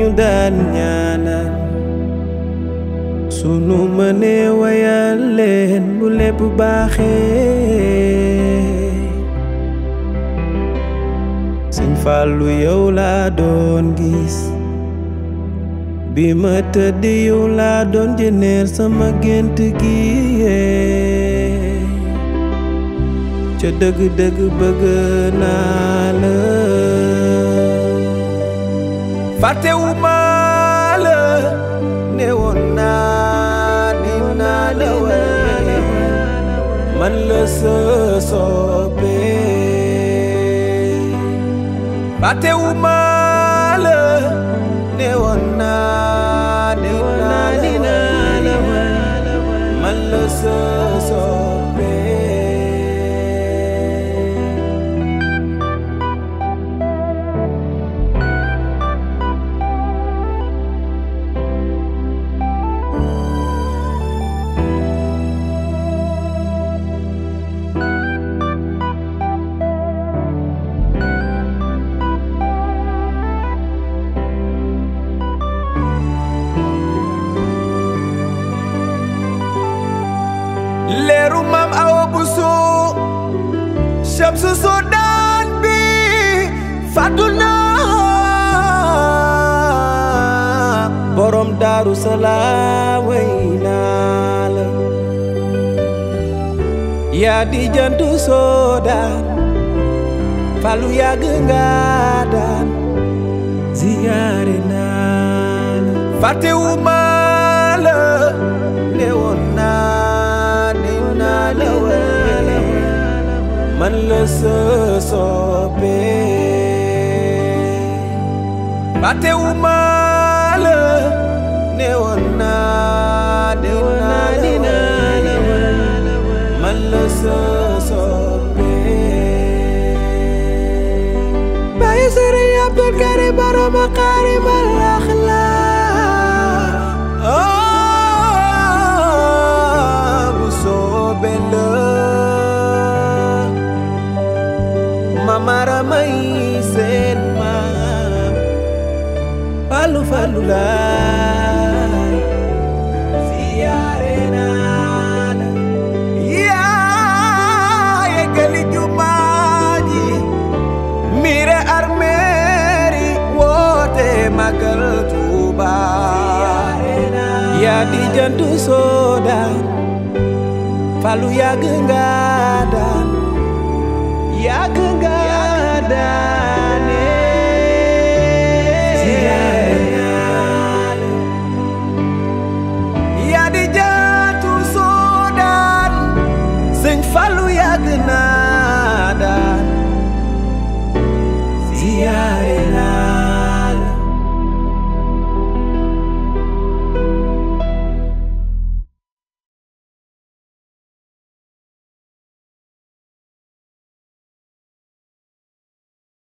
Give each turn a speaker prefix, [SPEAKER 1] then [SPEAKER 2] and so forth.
[SPEAKER 1] ñu daan ñaanal sunu mënee wayal leen bu lépp baaxee Sëñ Fallu yow laa doon gis bi ma tëdd yow laa doon jëneer sama gént gi ca dëgg-dëgg bëgg naa la fàttewuma la ne woon naa dinaa la wale man la sa soppee fàttewuma la ne woon naa dinaa la wale man la sa soppee leeru maam awa buso shamsu sodaan bi fàttu naa borom daaru salaam way naa la yaa di jantu soodaan falu yàgg nga daan ziyaare naa la fàttewuma la ne woon naa dinaa la wale man la sa soppee fàttewuma la ne woon naa dinaa la wale man la sa soppee Baay Sëriñ Abdul Karim borom Makaarim al Axlaaq bu soobee la mamara may seen maam falu falu laay siyaare naa la yaa yeggali jumaa ji mire armeeri woote magal Tuuba yaa di jantu soodaan falu yàgg nga